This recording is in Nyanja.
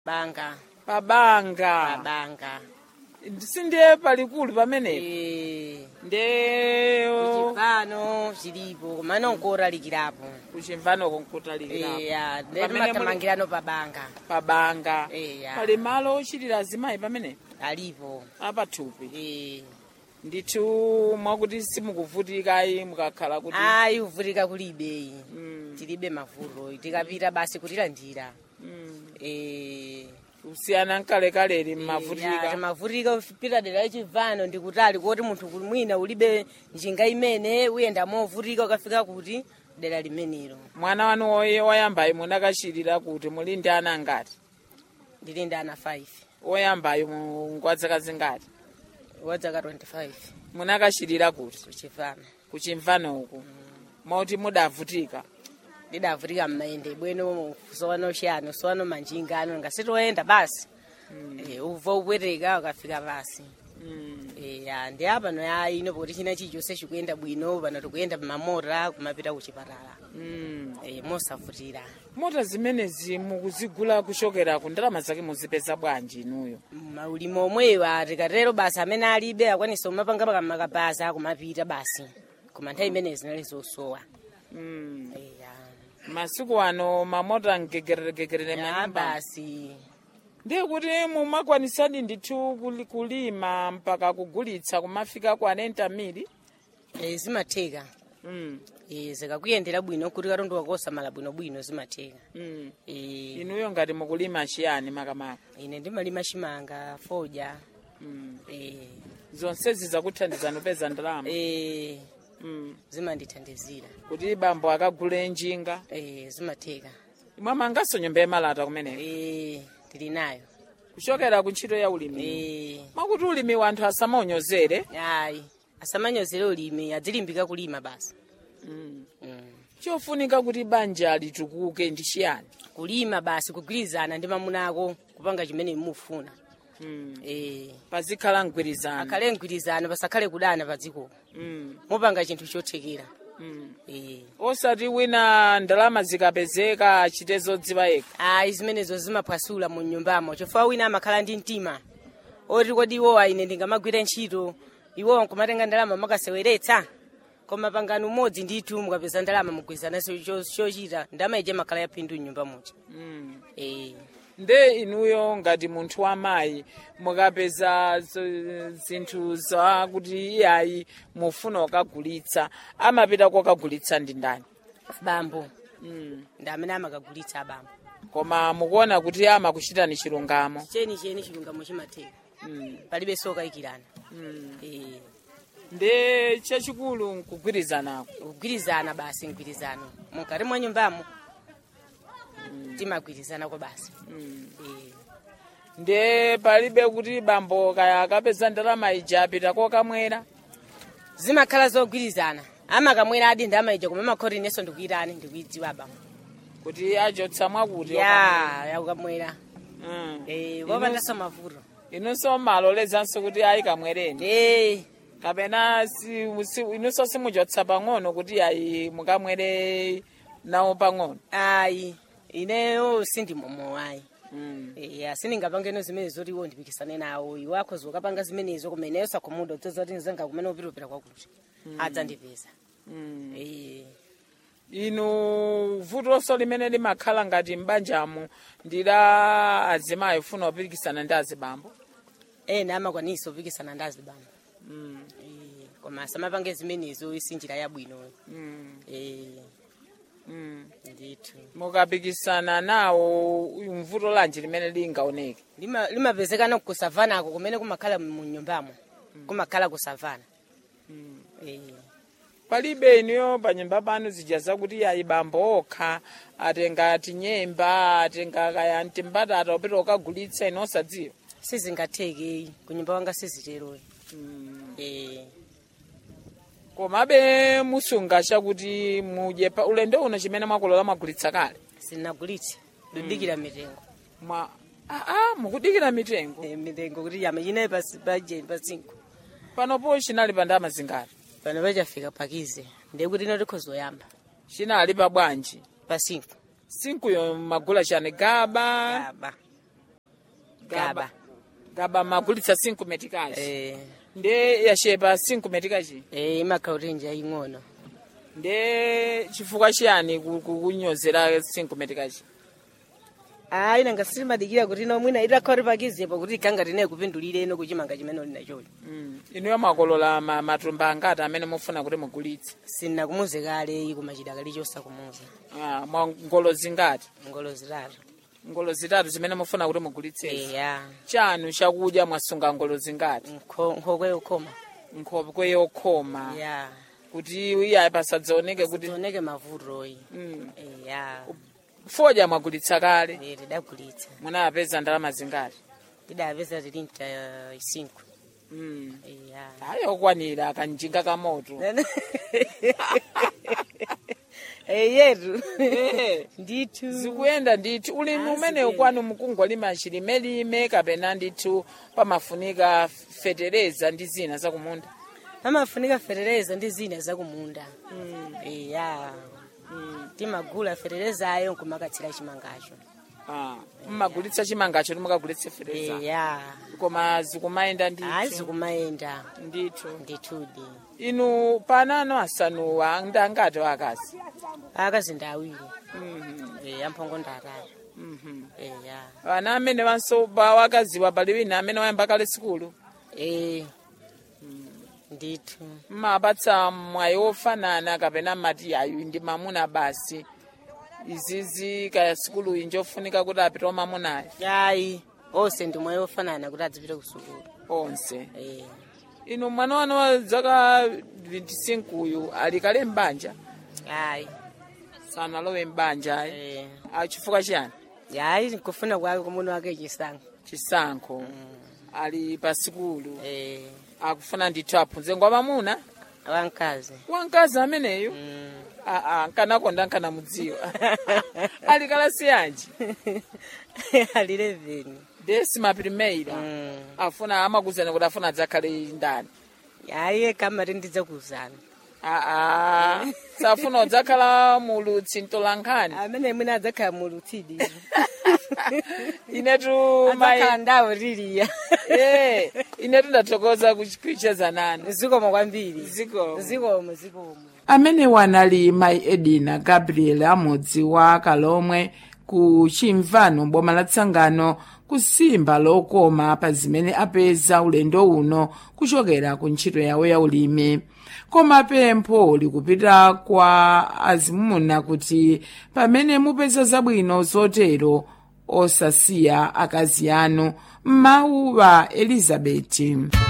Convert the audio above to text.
banga pabanga pabanga sindiye palikulu pamenepo Eh, nde kuchipano chilipo koma nonkoralikirapo kuchimvanoko nkutalikirapo eya Pamene muli- ndetimatamangirano pabanga pabanga Eya. pali malo ochitira azimayi pamenepo alipo apathupi Eh. ndithu mwakuti simukuvutikayi mukakhala kuti ayi kuvutika kulibe Mm, tilibe mavuto tikapita basi kutilandira mm. Eh, kusiyana nkalekale ya, mmavutika timavutika kupita dera lachivano ndikutali kuti munthu kuli mwina ulibe njinga imene uyenda movutika ukafika kuti dera limenelo mwana wanu woye woyambayo munakachirira kuti muli ndi ana ngati ndili ndi ana 5 woyambayo mu- ngwadzaka zingati wadzaka 25 munakachirira kuti kuchivano kuchimvanoku mauti mudavutika ndidavutika mmayende bwino sowano chiyano sowano manjinga ano ngasitoyenda basi Eh, uva upweteka ukafika basi Mm. Eh, ya ndi apano ya ino poti china chilichonse chikuyenda bwino pano tikuyenda mamota kumapita kuchipatala Mm. Eh, mosavutira mota zimenezi mukuzigula kuchokera ku ndalama zake muzipeza bwanji inuyo maulimo omwewa tikatero basi amene alibe akwanisa kumapanga pakamakabaza kumapita basi koma nthawi imene zinali zosowa Mm. Eh, ya. masiku ano mamota mgegereregegerere ya manyumba basi ndiye kuti mumakwanisadi ndithu kuli- kulima mpaka kugulitsa kumafika ku anenta mili Eh, zimatheka mm. Eh, zikakuyendera bwino kuti katundu wakosamala bwinobwino zimatheka mm. Eh, inuyo ngati mukulima chiyani makamaka ine ndimalima chimanga foja mm. Eh, zonsezi zakuthandizani kupeza ndalama eh, mm. zimandithandizira kuti bambo akagule njinga Eh, zimatheka mwamanganso nyumba yemalata kumeneko Eh, tili nayo kuchokera ku ntchito ya ulimi Eh, mwakuti ulimi wanthu asamaonyozere ayi asamanyozere ulimi adzilimbika kulima basi mm. mm. chofunika kuti banja litukuke ndi chiyani kulima basi kugwirizana ndi mamunako kupanga chimene mufuna mm. eh, pazikhala mgwirizano akhale mgwirizano pasakhale kudana pa dziko mm. mupanga chinthu chothekera mm. eh. osati wina ndalama zikapezeka achite zodziwa yekha ayi zimenezo zimaphwasula mu nyumbamo chifukwa wina amakhala ndi mtima oti kodi iwowa ine ndingamagwira ntchito iwowa nkumatenga ndalama makaseweretsa koma pangano umodzi ndithu mukapeza ndalama mugwirizananso cho- chochita ndalama ije makhala yaphindu mnyumba muja mm. eh. nde inuyo ngati munthu wamayi mukapeza z- zinthu zakuti iyayi mufuna kukagulitsa amapita kokagulitsa ndi ndani bambo mm. ndi amene amakagulitsa abambo koma mukuona kuti amakuchitani chilungamo cheni cheni chilungamo chimatheka mm. palibe sokayikirana mm. eh. nde chachikulu nkugwirizanako kugwirizana basi mgwirizano mukati mwa nyumbamo timagwirizanako basi mm. eh. nde palibe kuti bambo kaya akapeza ndalama ija apita kokamwera zimakhala zogwirizana amakamwera adi ndamaija koma makhoti inenso ndikuyitani ndikuyidziwa bambo kuti achotsa mwakuti ya yakukamwera mm. eh, wopandanso mavuto inunso malolezanso kuti ayi kamwereni eh. kapena si, si, inunso simuchotsa pang'ono kuti ayi mukamwere nawo pang'ono ayi ineyo sindimomo ayi mm. Eh, asindingapangeno zimene zoti iwo ndipikisane nawo iwo akhoza ukapanga zimenezo koma ineyo sakumuda udzoza kuti nzanga kumene upitapita kwakuti adzandipeza mm. Eh, inu vutoso limene limakhala ngati m'banjamo ndi la azimayi funa kupikisana ndi azibambo ena amakwanisa upikisana ndi azibambo mm. Eh, koma asamapange zimenezo isinjira yabwino mm. Eh, mm. ndithu mukapikisana nawo mvuto lanji limene lingaoneke Lima- limapezekana kusavanako kumene kumakhala mu nyumbamo kumakhala kusavana Eh, palibe inuyo panyumba panu zija zakuti ayi bambo okha atenga tinyemba atenga kaya mtimbatata upita ukagulitsa ino osadziwa sizingatheke kunyumba wanga siziteroyi Eh, komabe musunga chakuti mudye pa ulendo uno chimene mwakolola mwagulitsa kale sinagulitse ndidikira mitengo mwa aa mukudikira mitengo Eh, mitengo kuti yama chinayi pajeni pa cinco panopo chinali pa ndama zingati pano pachafika pakize ndiye kuti ino tikhozoyamba chinali pa bwanji pa cinco sinkuyo magula chani gaba aba gaba gaba magulitsa 5 metikazi eh nde yachepa 5 metikachi eh imakautenji aying'ono nde chifukwa chiyani ku- ku- kunyozera 5 metikachi ayi nanga silimadikira kuti ino mwina itakhauri pakizepo kuti ikanga tine kupindulire ino kuchimanga chimene uli nachocho Mm. inuyo makolola ma- matumba angati amene mufuna kuti mugulitse sinna kumuze kale kumachita kalichonsa kumuze Ah, mwa ngolo zingati ngolo zitatu ngolo zitatu zimene mufuna kuti mugulitsezi eya chanu chakudya mwasunga ngolo zingati Nkho- nkhokwe yokhoma nkhokwe yokhoma ya kuti iyayi pasadzaoneke kuti tioneke mavutoyi Mm. eya fodya mwagulitsa kale Eh, tidagulitsa munapeza ndalama zingati tidapeza tilinta isinkhu Mm. eya hayi okwanira akanjinga kamoto eyetu Eh. ndithu zikuyenda ndithu ulimi umene ukwanu mukungolima chilimelime kapena ndithu pamafunika fetereza ndi zina zakumunda pamafunika fetereza ndi zina zakumunda eya timagula feterezayo nkumakatsira chimangacho Ah, mmagulitsa chimangacho timukagulitse fetereza eya koma zikumayenda ayi ndithu zikumayenda ndithu ndithudi inu panano asanuwa ndangati akazi akazi ndi awiri Mhm, eya mphongo ndi atatu mhm. eya ana amene wansoba wakaziwa pali wina amene wayamba kale sikulu e ndithu mmapatsa mwayi wofanana kapena mmati ayu ndi mamuna basi izizi kaya sikulu iyi njofunika kuti apite wamamunayo ayi onse ndi mwayi wofanana kuti adzipite ku sukulu onse Eh, inu mwana wanu wa zaka 25 uyu ali kale mbanja ayi sanalowe mbanja Eh, achifukwa chiyani ayi kufuna kwake kumuna wake chisankho chisankho ali pa sikulu Eh, akufuna ndithu aphunze ngwa mamuna wamkazi wamkazi ameneyu Mm. aa nkanakonda nkanamudziwa ali kalasi yanji ali 11 desima primeira Mm. afuna amakuzana kuti afuna adzakhale ndani ayi kamati ndidzakuwuzani aa safuna udzakhala mulutsi mtolankhani amene mwina adzakhala mulutsidi inetu adzakhala mai ndawo liliya Eh, inetu ndathokoza kucheza nanu zikomo kwambiri Zikomo. zikomo zikomo amene wanali mayi edina gabriel amudzi wa kalomwe ku chimvano boma la tsangano kusimba lokoma pa zimene apeza ulendo uno kuchokera ku ntchito yawo ya ulimi koma pempho likupita kwa azimuna kuti pamene mupeza zabwino zotero osasiya akazi anu m'mawu wa elizabeti